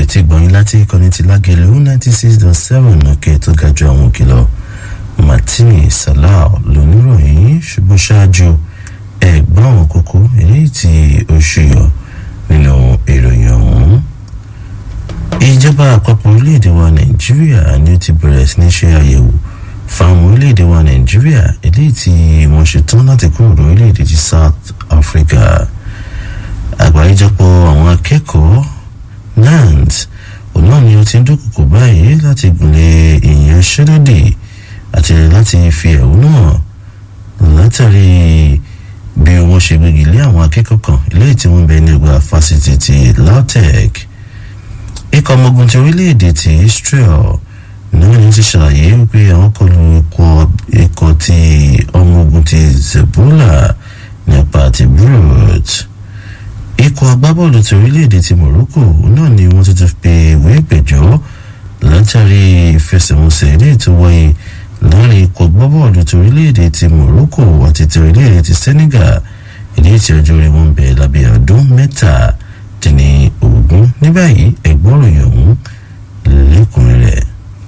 tí gbọ̀nyìn láti ìkànnì ti lágẹ̀lú ninety six dot seven òkè tó ga ju àwọn òkè lọ martini salau lóníròyìn ṣùgbọ́n ṣáájú ẹ̀gbọ́n àwọn kókó eléyìí tí oṣù yọ nínú ìròyìn ọ̀hún. ìjọba àpapọ̀ orílẹ̀-èdè wa nàìjíríà ni ó ti bẹ̀rẹ̀ sí ní ṣe àyẹ̀wò fáwọn orílẹ̀-èdè wa nàìjíríà eléyìí tí wọ́n ṣe tán láti kúrò lórílẹ̀-èdè ti south africa àgbáríjọpọ̀ àwọn akẹ́kọ̀ọ́ nant òun náà ni ó ti ń dúnkùkù báyìí láti gùnlé ìyanṣẹ́lódì àti láti fi ẹ̀hónú hàn látàrí bí wọ́n ṣe gbégi lé àwọn akẹ́kọ̀ọ́ kan eléyìí tí wọ́n bẹ ní ọgbà fásitì ti lautech ikọ̀ ọmọ ogun ti orílẹ̀-èdè ti israel náà ni ó ti ṣàlàyé wípé àwọn kọlu ikọ̀ ti ọmọ ogun ti zebula nípa ti brut ikọ̀ agbábọ́ọ̀lù ti orílẹ̀-èdè ti morocco náà ni wọ́n tuntun pe ìwé ìpẹ̀jọ́ látàrí ìfẹsẹ̀wọnsẹ̀ ilé tó wáyé láàrin ikọ̀ agbábọ́ọ̀lù ti orílẹ̀-èdè ti morocco àti ti orílẹ̀-èdè ti senegal ilé tí ọjọ́ orí wọn bẹ̀ lábẹ́ ọdún mẹ́ta dín ní ogún ní báyìí ẹ̀gbọ́n ròyìn ọ̀hún lẹ́kùnrin rẹ̀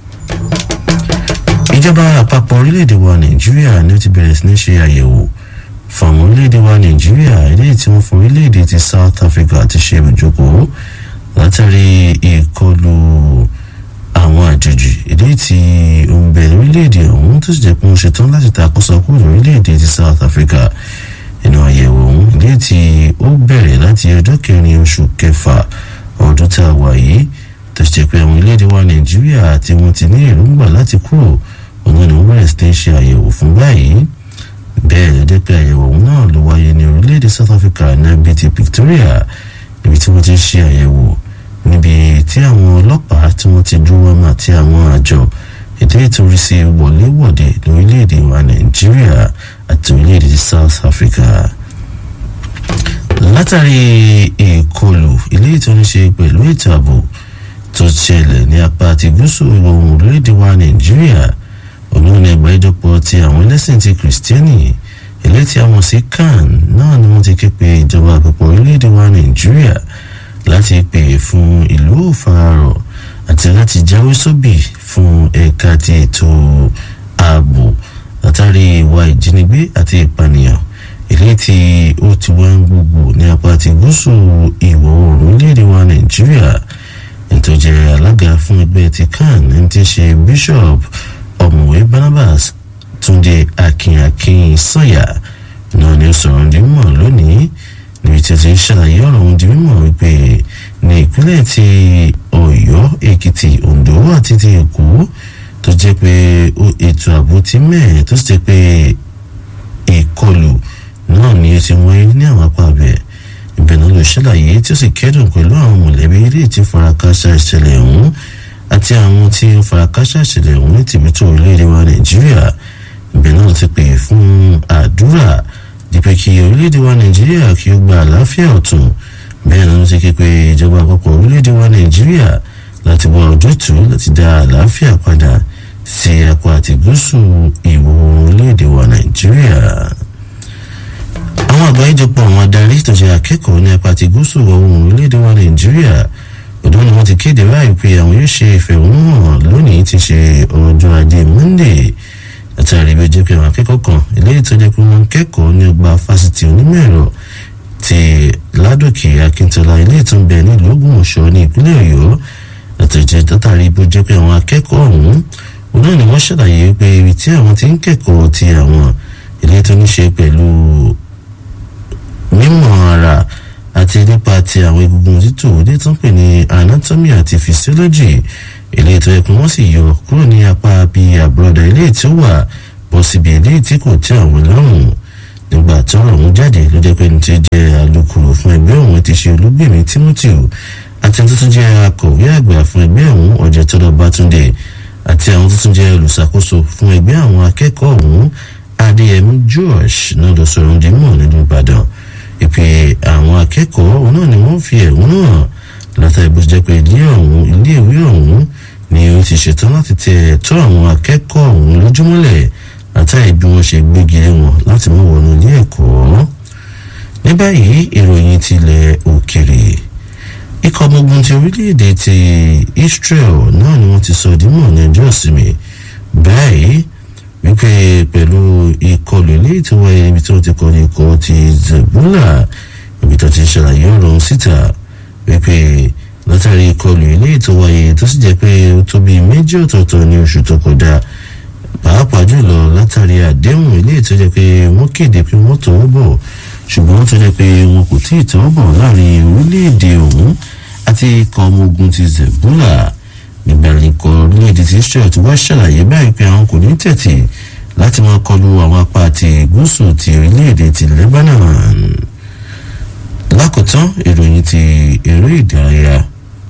ìjọba àpapọ̀ orílẹ̀-èdè wa nàìjíríà ni ó ti bẹ̀rẹ̀ sí ní ṣe àyẹ̀wò fáwọn orílẹ̀-èdè wa nàìjíríà eléyìí tí wọ́n fún orílẹ̀-èdè ti south africa ti ṣe ìjókòó látàrí ìkọlù àwọn àjòjì eléyìí tí ó ń bẹ lórílẹ̀-èdè ọ̀hún tó sì jẹ́ pé wọ́n ṣetán láti takóso kúrò lórílẹ̀-èdè ti south africa nínú àyẹ̀wò ọ̀hún eléyìí tí ó bẹ̀rẹ̀ láti ọjọ́ kẹrin oṣù kẹfà ọdún tá a wà yìí tó ṣe pé àwọn orílẹ̀-èdè wa nàìjíríà tí wọ́n ti ní èròǹgbà láti kúrò òun ni wọ́n bẹ̀rẹ̀ sí ní ṣe àyẹ̀wò fún báyìí bẹ́ẹ̀ ló jẹ́ pé àyẹ̀wò ọ̀hún náà ló wáyé ní orílẹ̀-èdè south africa níbi ti victoria níbi tí wọ́n ti ń ṣe àyẹ̀wò níbi tí àwọn ọlọ́pàá tí wọ́n ti dúró mọ́ àti àwọn àjọ ètò ìtòrí sí wọléwọ̀de lórílẹ̀-èdè wa nàìjíríà àti orílẹ̀-èdè ti south africa látàrí ìkọlù ilé ìtọ́niṣe pẹ̀lú ètò ààbò tó ṣẹlẹ̀ ní apá àti gúúsù ìwọ̀ oòrùn orílẹ̀-èdè wa nàìjíríà olóhùn ẹgbẹ́ ìjọpọ̀ ti àwọn ẹlẹ́sìn ti kìrìsìtẹ́nì ilé tí a mọ̀ sí kan náà ni wọ́n ti ké pe ìjọba àpapọ̀ orílẹ̀-èdè wa nàìjíríà láti pè fún ìlú òfararọ̀ àti láti jáwé sóbì fún ẹ̀ka ti ètò ààbò látàrí ìwà ìjínigbé àti ìpànìyàn ilé tí ó ti wá ń gbogbo ní apá ti gúúsù ìwọ̀ oòrùn orílẹ̀-èdè wa nàìjíríà nítorí alága fún ẹgbẹ́ ti kan ní ti ṣe bishop ọ̀mọ̀wé barnabas túnde akínyàkín sọ̀yà náà ni ó sọ̀rọ̀ di mímọ̀ lónìí níbi tí ó ti ń ṣàlàyé ọ̀rọ̀ ohun di mímọ̀ wípé ní ìpínlẹ̀ ti ọ̀yọ́ èkìtì ondo àti ti èkó tó jẹ́ pé ètò ààbò ti mẹ́ẹ̀ tó sì jẹ́ pé ìkọlù náà ni ó ti wáyé ní àwọn apá abẹ́ ibẹ̀ náà ló ṣàlàyé tí ó sì kẹ́dùn pẹ̀lú àwọn mọ̀lẹ́bí ilé tí farakásá ìṣẹ̀lẹ̀ ọ̀hún àti àwọn tí ó farakásá ìṣẹ̀lẹ̀ ọ̀hún ní tìbítò orílẹ̀-èdè wa nàìjíríà ibẹ̀ náà ti pè fún àdúrà dípẹ́ kí orílẹ̀-èdè wa nàìjíríà kí ó gba àlàáfíà ọ̀tún bẹ́ẹ̀ náà ti ké pe ìjọba àpapọ̀ orílẹ̀-èdè wa nàìjíríà láti wá ojútùú láti dá àlàáfíà padà sí apá àti gúúsù ìwọ̀ orílẹ̀-èdè wa nàìjíríà àwọn àgbáríjọpọ̀ àwọn adarí tó ṣe akẹ́kọ̀ọ́ ní apá àti gúúsù ọ̀hún orílẹ̀-èdè wa nàìjíríà ọ̀dọ́ ni wọ́n ti kéde báyìí pé àwọn yóò ṣe ìfẹ̀hónúhàn lónìí ti ṣe ọjọ́ ajé monday látàrí bí ó jẹ́ pé àwọn akẹ́kọ̀ọ́ kan eléyìí tó jẹ́ pé wọ́n ń kẹ́kọ̀ọ́ ní ọgbà fásitì onímọ̀ ẹ̀rọ ti ládòkè akíntola ilé tó ń bẹ nílùú ògbómọ̀ṣọ́ ní ìpínlẹ̀ ọ̀yọ́ látàrí látàrí bí ó jẹ́ pé àwọn akẹ́kọ̀ọ́ ọ̀hún òun náà ni wọ́n ṣàlàyé pé ibi tí àwọn ti ń kẹ́kọ̀ọ́ ti àwọn ilé tó ní ṣe pẹ̀lú mímọ̀ ara àti nípa ti àwọn egungun títò òde tó ń pè ní anatomy àti physiology ilé ètò ẹkùn wọn sì yọ kúrò ní apá bíi àbúrọ̀dà ilé tí ó wà bọ́ síbi ilé tí kò tẹ́ àwọn lọ́rùn nígbà tọ́rọ̀ ọ̀hún jáde ló jẹ́ pé ní ti jẹ́ alukoro fún ẹgbẹ́ ọ̀hún ti ṣe olúgbèmí timothy àti ẹni tó tún jẹ́ akọ̀wé àgbà fún ẹgbẹ́ ọ̀hún ọ̀jẹ̀tọ́lọ́ bátúndé àti àwọn tó tún jẹ́ olùṣàkóso fún ẹgbẹ́ àwọn akẹ́kọ̀ọ́ ọ̀hún adéyẹmí josh náà lọ sọ̀rọ̀ dìímọ̀ nínú ìbàdàn ìpè àwọn akẹ́kọ̀ọ́ òun náà ni wọ́n fi ẹ̀hónú hàn látàrí bó jẹ́ pé ilé ọ̀hún ilé ìwé ọ̀hún ni ó ti ṣetán láti tẹ ẹ̀tọ́ àwọn akẹ́kọ̀ọ́ ọ̀hún lójúmọ́lẹ̀ látàrí bí wọ́n ṣe gbégi lé wọn láti mú wọnú ilé ẹ̀kọ́ ní báyìí ìròyìn tilẹ̀ òkèrè ikọ̀ ọmọ ogun ti orílẹ̀-èdè ti Israel náà ni wọ́n ti sọ dímọ̀ ní ọjọ́ ìsinmi báyìí wípé pẹ̀lú ìkọlù ilé tí wọ́n yẹ ibi tí wọ́n ti kọ́ ní ikọ̀ ti Zebula ibi tó ti ṣàlàyé ọ̀rọ̀ síta wípé látàrí ìkọlù ilé tó wáyé tó sì jẹ́ pé ó tó bíi méjì ọ̀tọ̀ọ̀tọ̀ ní oṣù tó kọjá pàápàá jùlọ látàrí àdéhùn ilé tó jẹ́ pé wọ́n kéde pé wọ́n tọwọ́ bọ̀ ṣùgbọ́n tó jẹ́ pé wọn kò tí ì tọwọ́ bọ̀ láàrin orílẹ̀-èdè ọ̀hún àti ikọ̀ ọmọ ogun ti Zebula nígbàlẹ̀ ikọ̀ orílẹ̀-èdè ti Israel ti wá ṣàlàyé báyìí pé àwọn kò ní tẹ̀tì láti máa kọlu àwọn apá àti gúúsù ti orílẹ̀-èdè ti Lebanon lákòótán ìròyìn ti eré ìdárayá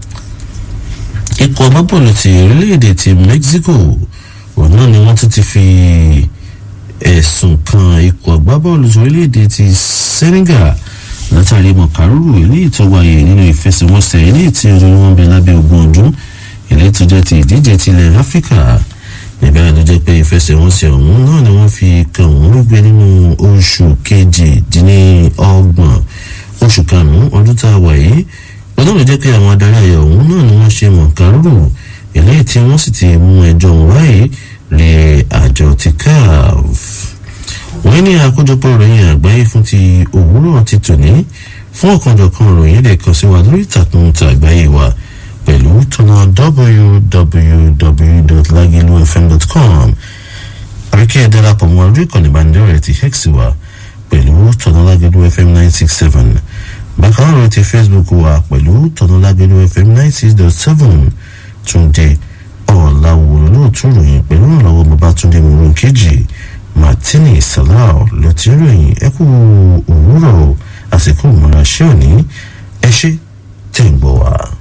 ikọ̀ agbábọ́ọ̀lù ti orílẹ̀-èdè ti Mexico òun náà ni wọ́n tún ti fi ẹ̀sùn kan ikọ̀ agbábọ́ọ̀lù ti orílẹ̀-èdè ti Senegal látàrí mọ̀kárùrù eléyìí tó wáyé nínú ìfẹsẹ̀wọnsẹ̀ eléyìí tí ọdún wọn bẹ lábẹ́ ogún ọdún eléyìí tó jẹ́ ti ìdíje tilẹ̀ Áfíríkà níbẹ̀ ló jẹ́ pé ìfẹsẹ̀wọnsẹ̀ ọ̀hún náà ni wọ́n fi kàn wọ́n rúgbẹ́ nínú oṣù kejì-dín-ní-ọgbọ̀n oṣù karùn-ún ọdún tá a wà yìí ọlọ́run jẹ́ pé àwọn adarí ayọ̀ ọ̀hún náà ni wọ́n ṣe mọ̀kárùrù eléyìí tí wọ́n sì ti mú ẹjọ́ wáyé lé àjọ ti CAF wọ́n ní àkójọpọ̀ ìròyìn àgbáyé fún ti òwúrọ̀ ti tòní fún ọ̀kanjọ̀kan ìròyìn lè kàn sí wa lórí ìtàkùn àgbáyé wa pẹ̀lú tọ́nà www.lagilufm.com àríkẹ́ ẹ̀ darapọ̀ mọ́ orí ìkànnì ìbánidọ́rẹ̀ẹ́ ti hex wa pẹ̀lú tọ́nà Lagilu FM nine six seven bákan náà lórí ti Facebook wa pẹ̀lú tọ́nà Lagilu FM nine six dot seven Túndé ọ̀làwòrán lóòtú ròyìn pẹ̀lú ìrànlọ́wọ́ Babátúndé mòrún kejì Martini Salau ló ti ròyìn ẹ kú òwúrọ̀ àsìkò ìmọ̀ràn ṣé òní ẹ ṣé tẹ̀ ń gbọ́ wa.